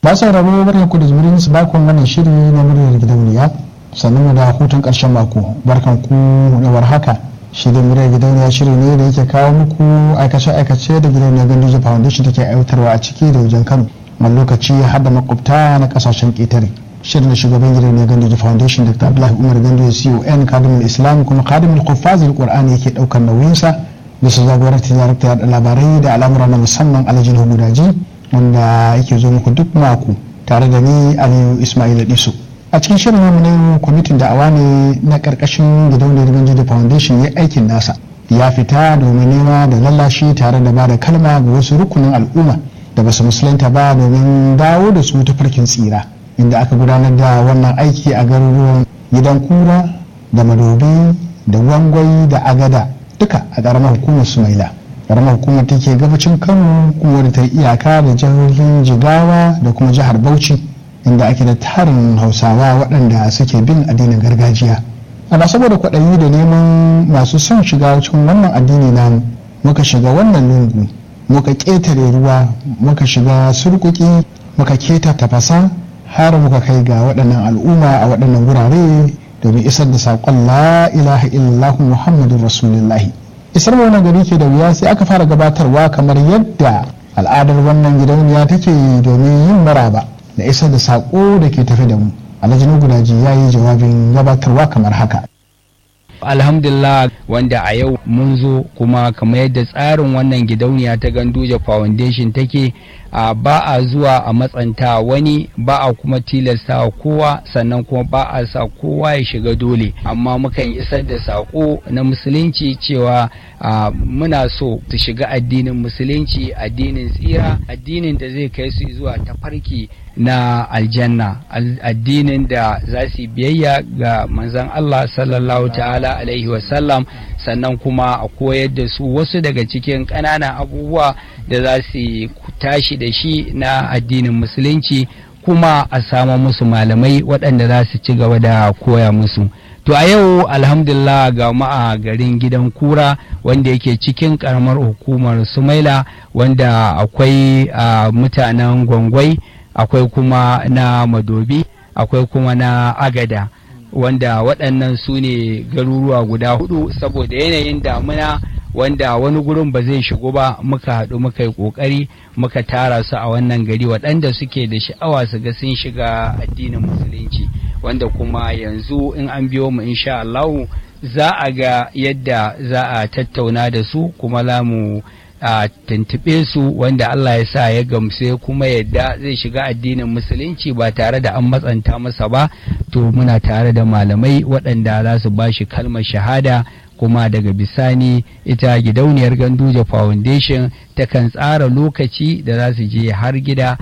ba sauraro barkan ku da jimirin su bakon wannan shiri na muryar gidauniya sannan mu da hutun karshen mako barkan ku da warhaka shirin muryar gidauniya shiri ne da yake kawo muku aikace-aikace da gidauniyar ganduje foundation take aiwatarwa a ciki da wajen kano wani lokaci har da makwabta na kasashen ƙetare shirin da shugaban gidauniyar ganduje foundation dr abdullahi umar ganduje con kadimul islam kuma kadimul kufazil qur'ani yake daukar nauyinsa da su jagoranci darakta da labarai da al'amura na musamman alhajin hudaji wanda yake zo muku duk mako tare da ni aliyu ismail diso a cikin shirin namu na kwamitin da'awa ne na karkashin gidauniyar ganduje foundation ya aikin nasa ya fita domin nema da lallashi tare da ba da kalma ga wasu rukunin al'umma da basu musulunta ba domin dawo da su ta farkin tsira inda aka gudanar da wannan aiki a garuruwan gidan kura da madobi da wangwai da agada duka a ƙaramar hukumar sumaila ƙaramar hukumar take gabacin kano kuma da ta iyaka da jihohin jigawa da kuma jihar bauchi inda ake da tarin hausawa waɗanda suke bin addinin gargajiya ana saboda kwaɗayi da neman masu son shiga cikin wannan addini namu muka shiga wannan lungu muka ƙetare ruwa muka shiga surkuki muka keta tafasa har muka kai ga waɗannan al'umma a waɗannan wurare domin isar da saƙon la ilaha illallah muhammadun rasulullahi isar wannan gari ke da wuya sai aka fara gabatarwa kamar yadda al'adar wannan gidauniya take domin yin maraba da isar da saƙo da ke tafi da mu alhaji gudaji ya yi jawabin gabatarwa kamar haka alhamdulillah wanda a yau mun zo kuma kamar yadda tsarin wannan gidauniya ta ganduje foundation take a ba a zuwa a matsanta wani ba a kuma tilasta kowa sannan kuma ba a sa kowa ya shiga dole amma mukan isar da saƙo na musulunci cewa muna so su shiga addinin musulunci addinin tsira addinin da zai kai su zuwa tafarki na aljanna addinin da za su biyayya ga manzan Allah sallallahu ta'ala alaihi wasallam sannan kuma a koyar da su wasu daga cikin ƙananan abubuwa da za su tashi da shi na addinin musulunci kuma a sama musu malamai waɗanda za su ci gaba da koya musu to a yau alhamdulillah ga ma'a garin gidan kura wanda yake cikin karamar hukumar sumaila wanda akwai mutanen gwangwai akwai kuma na madobi akwai kuma na agada wanda waɗannan su ne garuruwa guda hudu saboda yanayin damuna wanda wani gurin ba zai shigo ba muka haɗu muka yi ƙoƙari muka tara su a wannan gari waɗanda suke da sha'awa su ga sun shiga addinin musulunci wanda kuma yanzu in an biyo mu insha Allah za a ga yadda za a tattauna da su kuma za mu a tuntuɓe su wanda Allah ya sa ya gamse kuma yadda zai shiga addinin musulunci ba tare da an matsanta masa ba to muna tare da malamai waɗanda za su ba shi kalmar shahada kuma daga bisani ita gidauniyar ganduje foundation takan tsara lokaci da za su je har gida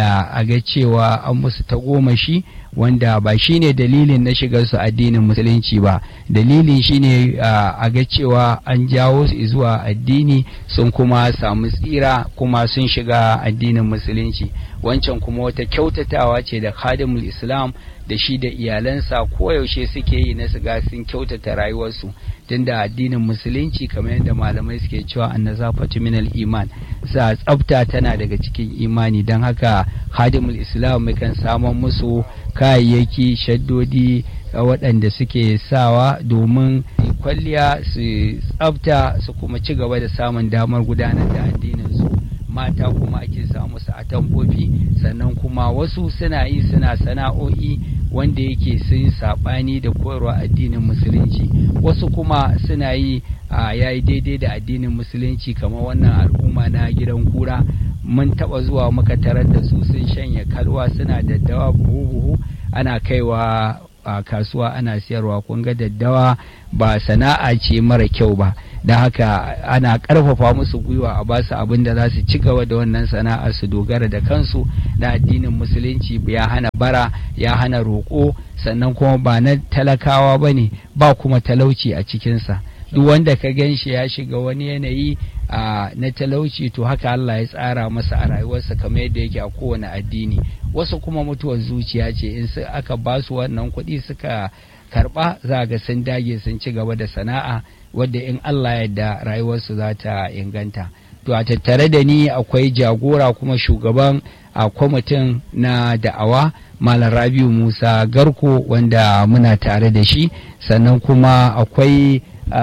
a ga cewa an musu tagomashi wanda ba shine dalilin na shigar su addinin musulunci ba dalilin shine a ga cewa an jawo su zuwa addini sun kuma samu tsira kuma sun shiga addinin musulunci wancan kuma wata kyautatawa ce da khadimul islam da shi da iyalansa koyaushe suke yi na siga sun kyautata rayuwarsu tunda addinin musulunci kamar yadda malamai suke cewa annazafatu minal iman sa tsafta tana daga cikin imani don haka khadimul islam mukan samun musu kayayyaki shaddodi waɗanda suke sawa domin kwalliya su tsafta su kuma ci gaba da samun damar gudanar da addinin su mata kuma ake samu su a tambofi sannan kuma wasu suna yi suna sana'o'i wanda yake sun saɓani da koyarwa addinin musulunci wasu kuma suna yi a yayi daidai da addinin musulunci kamar wannan al'umma na gidan kura mun taɓa zuwa muka tarar da su sun shanya kalwa suna daddawa buhu-buhu ana kaiwa a kasuwa ana siyarwa kun ga daddawa ba sana'a ce mara kyau ba don haka ana karfafa musu gwiwa a basu abin da za su ci gaba da wannan sana'a su dogara da kansu na addinin musulunci ya hana bara ya hana roƙo sannan kuma ba na talakawa ba ne ba kuma talauci a cikinsa duk wanda ka gan shi ya shiga wani yanayi na talauci to haka Allah ya tsara masa a rayuwarsa kamar yadda yake a kowane addini wasu kuma mutuwar zuciya ce in aka ba su wannan kuɗi suka karɓa za ga sun dage sun ci gaba da sana'a wadda in Allah yadda rayuwarsu za ta inganta to a tattare da ni akwai jagora kuma shugaban a kwamitin na da'awa malam rabiu musa garko wanda muna tare da shi sannan kuma akwai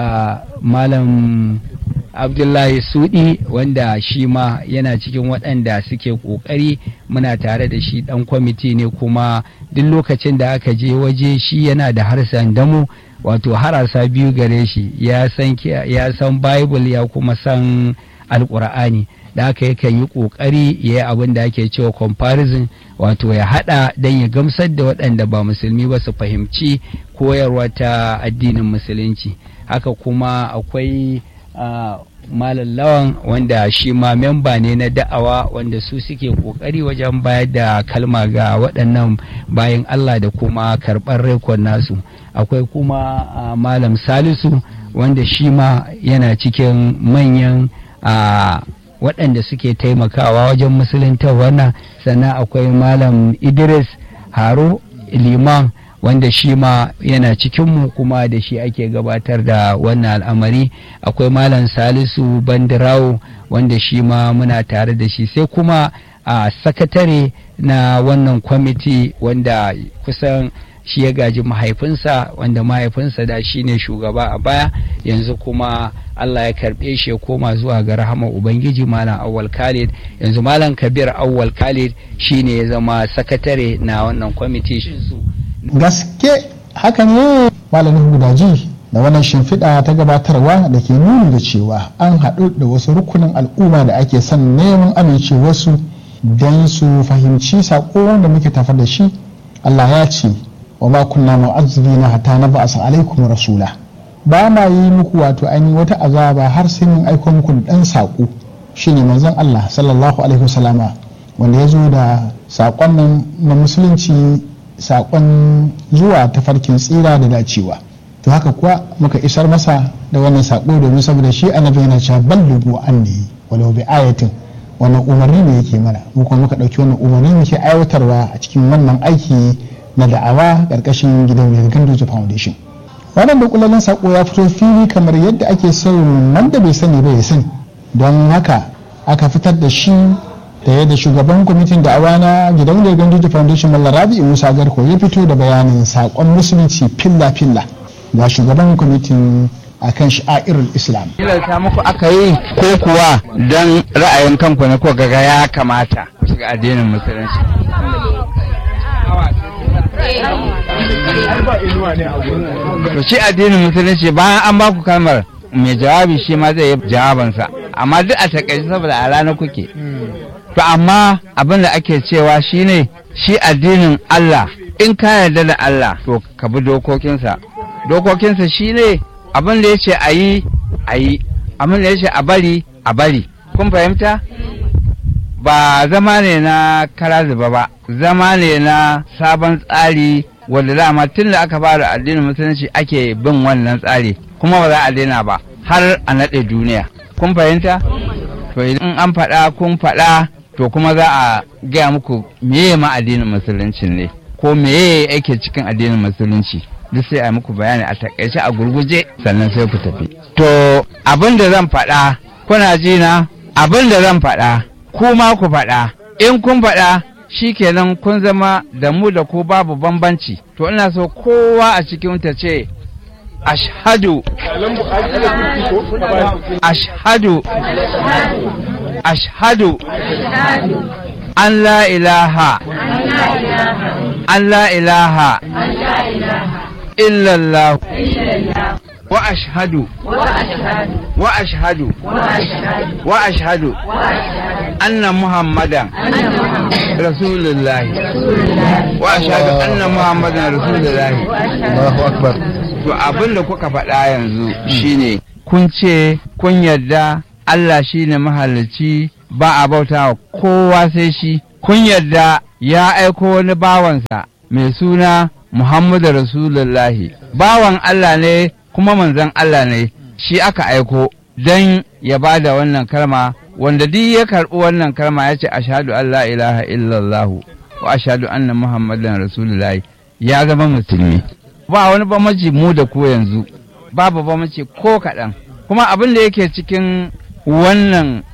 malam abdullahi sudi wanda shi ma yana cikin waɗanda suke ƙoƙari muna tare da shi ɗan kwamiti ne kuma duk lokacin da aka je waje shi yana da harsan damu wato harasa biyu gare shi ya san bible ya kuma san alƙur'ani da aka yakan yi ƙoƙari ya yi abin da ake cewa comparison wato ya haɗa don ya gamsar da waɗanda ba musulmi ba su fahimci koyarwa ta addinin musulunci haka kuma akwai Uh, malam lawan wanda shi ma memba ne na da'awa wanda su suke kokari wajen bayar da kalma ga waɗannan bayan Allah da kuma karɓar rekod nasu akwai kuma uh, malam salisu wanda shi ma yana cikin manyan uh, waɗanda suke taimakawa wajen musulunta wannan sannan akwai malam idris haro liman wanda shi ma yana cikinmu kuma da shi ake gabatar da wannan al'amari akwai malam salisu bandirawo wanda shi ma muna tare da shi sai kuma a sakatare na wannan kwamiti wanda kusan shi ya gaji mahaifinsa wanda mahaifinsa da shi ne shugaba a baya yanzu kuma Allah ya karɓe shi ya koma zuwa ga rahama Ubangiji Malam Awwal Khalid yanzu Malam Kabir Awwal Khalid shi ne ya zama sakatare na wannan kwamiti gaske haka ne malamin gudaji da wannan shimfiɗa ta gabatarwa da ke nuni da cewa an haɗu da wasu rukunin al'umma da ake son neman amincewarsu don su fahimci saƙo da muke tafa da shi Allah ya ce wa ma kunna mu'azzibina hatta na ba'asa alaikum rasula ba ma yi muku wato ainihin wata azaba har sai mun aiko muku da ɗan saƙo shine manzon Allah sallallahu alaihi wasallama wanda ya zo da saƙon nan na musulunci saƙon zuwa tafarkin tsira da dacewa to haka kuwa muka isar masa da wannan saƙo domin saboda shi annabi yana cewa ballugu anni walau bi ayatin wannan umarni ne yake mana mu kuma muka ɗauki wannan umarni muke aiwatarwa a cikin wannan aiki na da'awa ƙarƙashin gidan mai gandoji foundation wannan da saƙo ya fito fili kamar yadda ake son wanda bai sani ba ya sani don haka aka fitar da shi da yadda shugaban kwamitin da'awa na gidan da gandoji foundation mallar rabi musa garko ya fito da bayanin saƙon musulunci filla-filla ga shugaban kwamitin a kan sha'irar islam ta muku aka yi ko kuwa don ra'ayin kanku na ko gaga ya kamata ku shiga addinin musulunci to shi addinin musulunci bayan an ba ku kalmar mai jawabi shi ma zai yi jawabansa amma duk a takaice saboda a rana kuke to amma abin da ake cewa shine shi addinin Allah in ka yarda da Allah to ka bi dokokinsa dokokinsa shine abin da ya ce a yi a yi abin da ya ce a bari a bari kun fahimta ba zama ne na kara zuba ba zama ne na sabon tsari wanda dama tun da aka fara addinin musulunci ake bin wannan tsari kuma ba za a daina ba har a naɗe duniya kun fahimta to idan an faɗa kun faɗa to kuma za a gaya muku meye ma addinin musulunci ne ko meye yake cikin addinin musulunci duk sai a muku bayani a takaice a gurguje sannan sai ku tafi to abin da zan faɗa kuna ji na abin da zan faɗa ku ma ku faɗa in kun faɗa shikenan kun zama da mu da ku babu bambanci to ina so kowa a cikin ta ce ashhadu ashhadu ashhadu an la ilaha an la ilaha illallah wa ashhadu wa ashhadu wa ashhadu anna muhammadan rasulullahi wa ashhadu anna muhammadan rasulullahi Allahu akbar to abin da kuka faɗa yanzu shine kun ce kun yarda Allah shine mahalicci ba a bauta wa kowa sai shi kun yarda ya aiko wani bawansa mai suna Muhammadu Rasulullahi bawan Allah ne kuma manzon Allah ne shi aka aiko don ya ba da wannan kalma wanda duk ya karɓi wannan kalma ya ce ashhadu an la ilaha illallah wa ashhadu anna muhammadan rasulullahi ya zama musulmi ba wani bambanci mu da ko yanzu babu bambanci ko kaɗan kuma abin da yake cikin wannan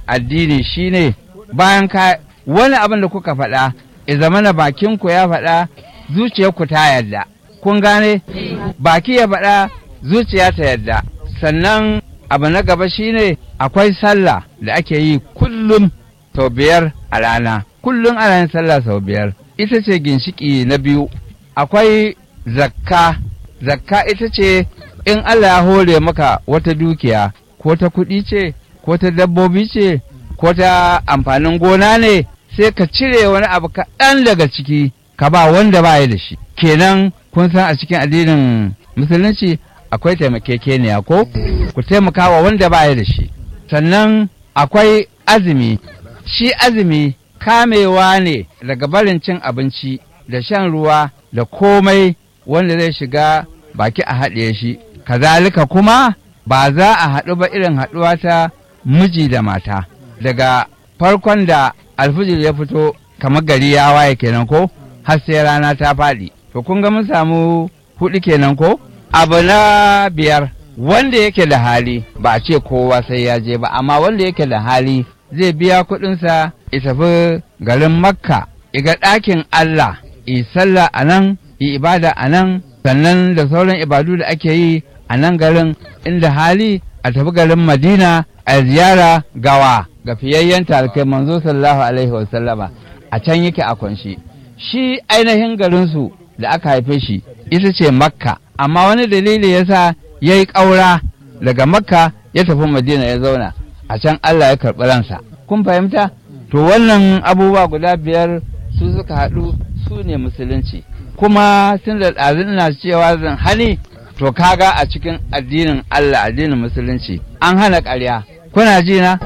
addini shine bayan ka wani abin da kuka faɗa ya zama na bakinku ya faɗa zuciyarku ta yarda kun gane baki ya faɗa zuciya ta yarda sannan abu na gaba shine akwai sallah da ake yi kullum sau biyar a rana kullum ana yin sallah sau biyar ita ce ginshiki na biyu akwai zakka zakka ita ce in Allah ya hore maka wata dukiya ko ta kuɗi ce ko ta dabbobi ce ko ta amfanin gona ne sai ka cire wani abu kaɗan daga ciki ka ba wanda ba ya da shi kenan kun san a cikin addinin musulunci akwai taimakekeniya ko ku taimaka wa wanda ba ya da shi sannan akwai azumi shi azumi kamewa ne daga barin cin abinci da shan ruwa da komai wanda zai shiga baki a haɗe shi kazalika kuma ba za a haɗu ba irin haɗuwa ta miji da mata daga farkon da alfijir ya fito kamar gari ya waye kenan ko har sai rana ta faɗi to kun ga mun samu huɗu kenan ko abu na biyar wanda yake da hali ba a ce kowa sai ya je ba amma wanda yake da hali zai biya kuɗinsa ya tafi garin makka iga ɗakin allah yi sallah a nan yi ibada a nan sannan da sauran ibadu da ake yi a nan garin inda hali a tafi garin madina a ziyara gawa ga fiyayyen talkai manzo sallallahu alaihi wasallama a can yake a kunshi shi ainihin garinsu da aka haife shi ita ce makka amma wani dalili yasa ya yi ƙaura daga makka ya tafi madina ya zauna a can allah ya karɓi ransa kun fahimta to wannan abubuwa guda biyar su suka haɗu su ne musulunci kuma tun da ɗazin na cewa zan hani to kaga a cikin addinin Allah addinin musulunci an hana ƙarya kuna ji na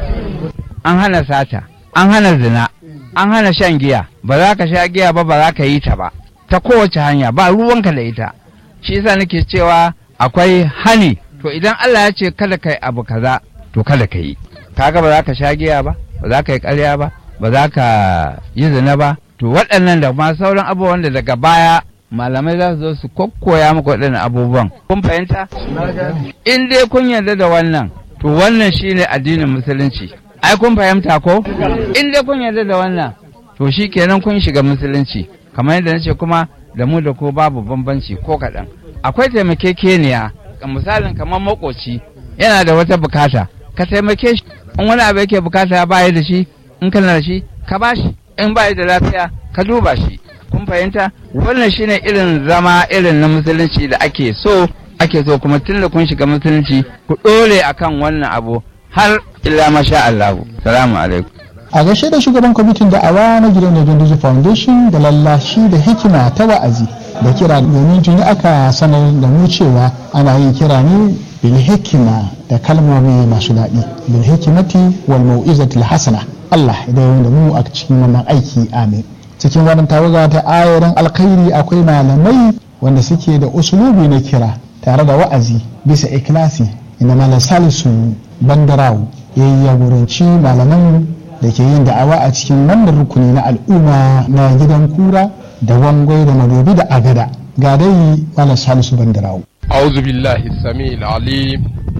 an hana sata an hana zina an hana shan giya ba za ka sha giya ba ba za ka yi ta ba ta kowace hanya ba ruwanka da ita shi yasa nake cewa akwai hani to idan Allah ya ce kada ka yi abu kaza to kada ka yi kaga ba za ka sha giya ba ba za ka yi ƙarya ba ba za ka yi zina ba to waɗannan da ma sauran abubuwan da daga baya malamai za su zo su kokkoya muku waɗannan abubuwan kun fahimta in dai kun yarda da wannan to wannan shine addinin musulunci ai kun fahimta ko in dai kun yarda da wannan to shi kenan kun shiga musulunci kamar yadda nace kuma da mu da ko babu bambanci ko kaɗan akwai taimakekeniya misalin kamar makoci yana da wata bukata ka taimake shi in wani abu yake bukata ya baya da shi in kana da shi ka bashi in baya da lafiya ka duba shi kun fahimta wannan shine irin zama irin na musulunci da ake so ake so kuma tun da kun shiga musulunci ku ɗore akan wannan abu har illa masha Allah salamu alaikum a gaishe da shugaban kwamitin da'awa na gidan da Dunduzi Foundation da lallashi da hikima ta wa'azi da kira domin tuni aka sanar da mu cewa ana yin kira ne bil hikima da kalmomi masu daɗi bil hikimati wal mau'izatil hasana Allah idan da mu a cikin wannan aiki amin cikin wannan tawaga ta ayorin alkhairi akwai malamai wanda suke da usulubi na kira tare da wa'azi bisa ikilasi inda malam salisu bandarawu ya yi jagoranci malaman da ke yin da'awa a cikin wannan rukuni na al'umma na gidan kura da wangwai da madobi da agada ga dai malam salisu bandarawu أعوذ بالله السميع العليم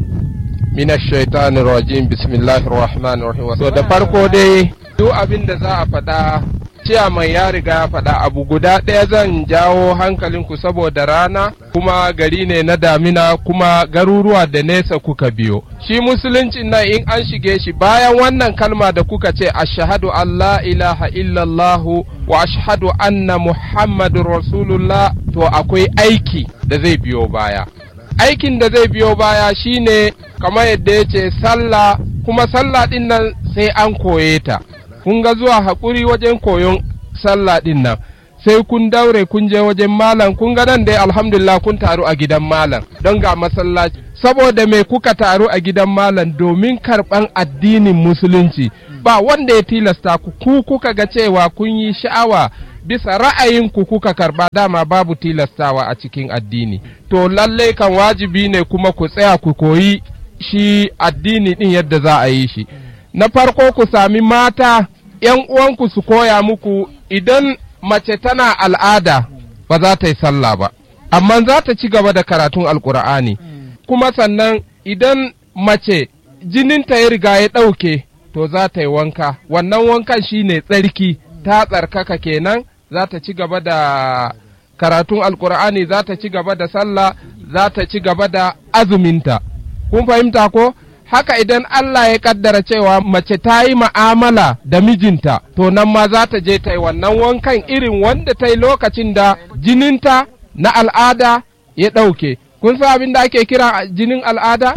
من الشيطان الرجيم بسم الله الرحمن الرحيم so da farko dai duk abin da za a faɗa ciyaman ya riga ya faɗa abu guda ɗaya zan jawo hankalinku saboda rana kuma gari ne na damina kuma garuruwa da nesa kuka biyo shi musuluncin nan in an shige shi bayan wannan kalma da kuka ce ashhadu an la ilaha illallahu wa ashhadu anna muhammadun rasulullah to akwai aiki da zai biyo baya aikin da zai biyo baya shine kamar yadda ya ce sallah kuma sallah ɗin nan sai an koye ta kun ga zuwa haƙuri wajen koyon sallah ɗin nan sai kun daure kun je wajen malam kun ga nan dai alhamdulillah kun taru a gidan malam don ga masallaci saboda me kuka taru a gidan malam domin karɓan addinin musulunci ba wanda ya tilasta ku ku kuka ga cewa kun yi sha'awa bisa ra'ayinku kuka karba dama babu tilastawa a cikin addini to lallai kan wajibi ne kuma ku tsaya ku koyi shi addini din yadda za a yi shi na farko ku sami mata ‘yan uwanku su koya muku idan mace tana al'ada ba za ta yi sallah ba amma za ta ci gaba da karatun alkur'ani kuma sannan idan mace jininta ya riga ya ɗauke to za ta yi wanka wannan wankan shine tsarki ta tsarkaka kenan za ta ci gaba da karatun alkur'ani za ta ci gaba da sallah za ta ci gaba da azuminta kun fahimta ko haka idan Allah ya kaddara cewa mace ta yi ma'amala da mijinta to nan ma za ta je ta yi wannan wankan irin wanda ta yi lokacin da jininta na al'ada ya ɗauke kun san abin da ake kira jinin al'ada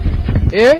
eh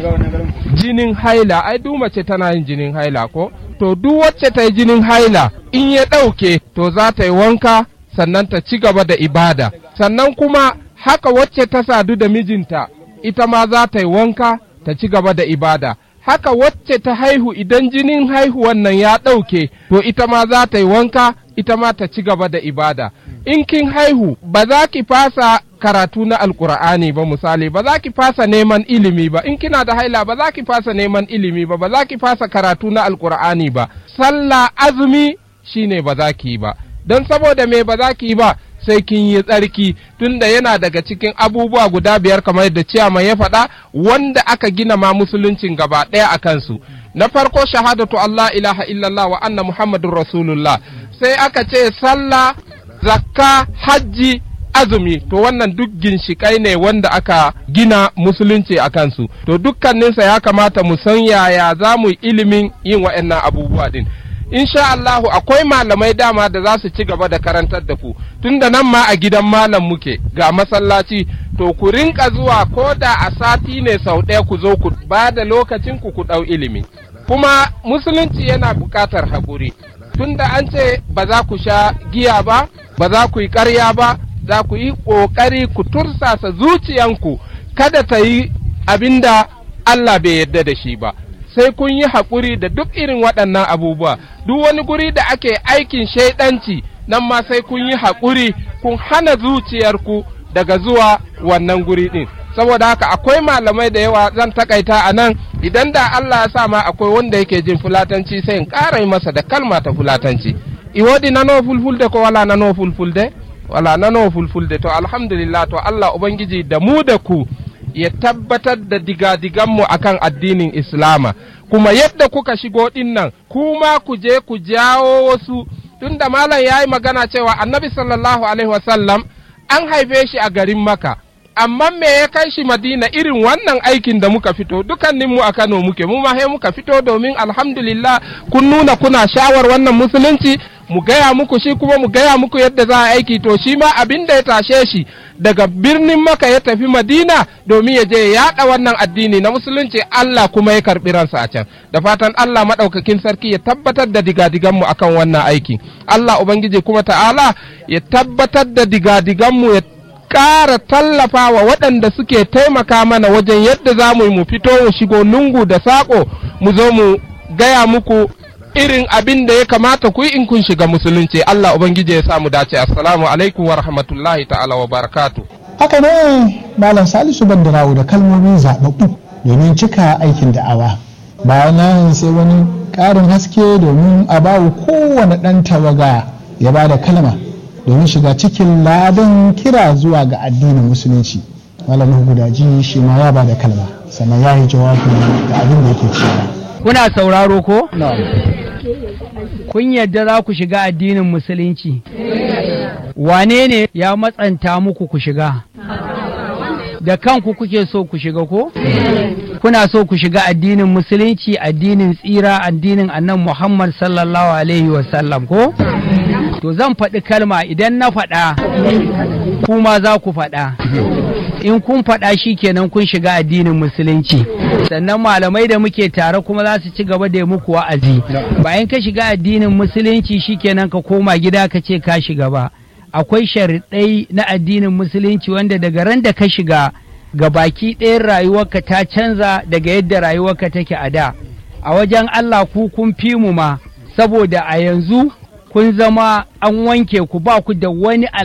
jinin haila ai duk mace tana yin jinin haila ko to duk wacce ta yi jinin haila in ya ɗauke to za ta yi wanka sannan ta ci gaba da ibada sannan kuma haka wacce ta sadu da mijinta ita ma za ta yi wanka ta ci gaba da ibada haka wacce ta haihu idan jinin haihuwan nan ya ɗauke to ita ma za ta yi wanka ita ma ta ci gaba da ibada in kin haihu ba za ki fasa karatu na alkur'ani ba misali ba za ki fasa neman ilimi ba in kina da haila ba za ki fasa neman ilimi ba ba za ki fasa karatu na alkur'ani ba sallah azumi shine ba za ki yi ba don saboda me ba za ki yi ba sai kin yi tsarki tunda yana daga cikin abubuwa guda biyar kamar yadda ciyaman ya faɗa wanda aka gina ma musuluncin gaba ɗaya a kansu na farko shahadatu Allah ilaha illallah wa anna muhammadun rasulullah sai aka ce sallah zakka hajji azumi to wannan duk ginshikai ne wanda aka gina musulunci a kansu to dukkaninsa ya kamata mu san yaya za mu ilimin yin wa'annan abubuwa din insha Allahu akwai malamai dama da za su ci gaba da karantar da ku tunda nan ma a gidan malam muke ga masallaci to ku rinka zuwa ko da a sati ne sau ɗaya ku zo ku ba da lokacin ku ku ɗau ilimi kuma musulunci yana buƙatar haƙuri tunda an ce ba za ku sha giya ba ba za ku yi ƙarya ba za ku yi ƙoƙari ku tursasa zuciyanku kada ta yi abin da Allah bai yarda da shi ba sai kun yi haƙuri da duk irin waɗannan abubuwa duk wani guri da ake aikin shaidanci nan ma sai kun yi haƙuri kun hana zuciyarku daga zuwa wannan guri ɗin saboda haka akwai malamai da yawa zan takaita a nan idan da Allah ya sa ma akwai wanda yake jin fulatanci sai in ƙara masa da kalma ta fulatanci iwodi nano fulfulde ko wala nano fulfulde wala nano fulfulde to alhamdulillah to Allah ubangiji da mu da ku ya tabbatar da digadiganmu akan addinin Islama, kuma yadda kuka shigo ɗin nan, kuma ku je ku jawo wasu, tunda malam ya yi magana cewa annabi sallallahu Alaihi wasallam an haife shi a garin Maka, amma me ya kai shi Madina irin wannan aikin da muka fito, dukanninmu a Kano muke, mu ma muka fito domin alhamdulillah kun nuna kuna shawar wannan musulunci, mu gaya muku shi kuma mu gaya muku yadda za a aiki to shi ma abin da ya tashe shi daga birnin maka ya tafi madina domin ya je ya yaɗa wannan addini na musulunci Allah kuma ya karɓi ransa a can da fatan Allah maɗaukakin sarki ya tabbatar da digadiganmu akan wannan aiki Allah ubangiji kuma ta'ala ya tabbatar da digadiganmu ya ƙara tallafa wa waɗanda suke taimaka mana wajen yadda za mu yi mu fito mu shigo lungu da saƙo mu zo mu gaya muku irin abin da ya kamata ku yi in kun shiga musulunci Allah ubangiji ya samu dace assalamu alaikum wa rahmatullahi ta'ala wa barakatu haka ne malam salisu bandarawo da kalmomin zaɓaɓɓu domin cika aikin da'awa bayan nan sai wani ƙarin haske domin a bawa kowane ɗan tawaga ya ba da kalma domin shiga cikin ladan kira zuwa ga addinin musulunci malamin gudaji shi ma ya ba da kalma sannan ya yi jawabi da abin da yake cewa kuna sauraro ko? kun yadda za ku shiga addinin musulunci wane ne ya matsanta muku ku shiga da kanku kuke so ku shiga ko? kuna so ku shiga addinin musulunci addinin tsira addinin annan muhammad sallallahu alaihi wasallam ko? to zan faɗi kalma idan na faɗa kuma za ku faɗa in kun faɗa shi kenan kun shiga addinin musulunci sannan malamai da muke tare kuma za su ci gaba da muku wa'azi bayan ka shiga addinin musulunci shi kenan ka koma gida ka ce ka shiga ba akwai sharaɗai na addinin musulunci wanda daga ran da ka shiga ga baki ɗayan rayuwarka ta canza daga yadda rayuwarka take a da a wajen Allah ku kun fi mu ma saboda a yanzu kun zama an wanke ku ba ku da wani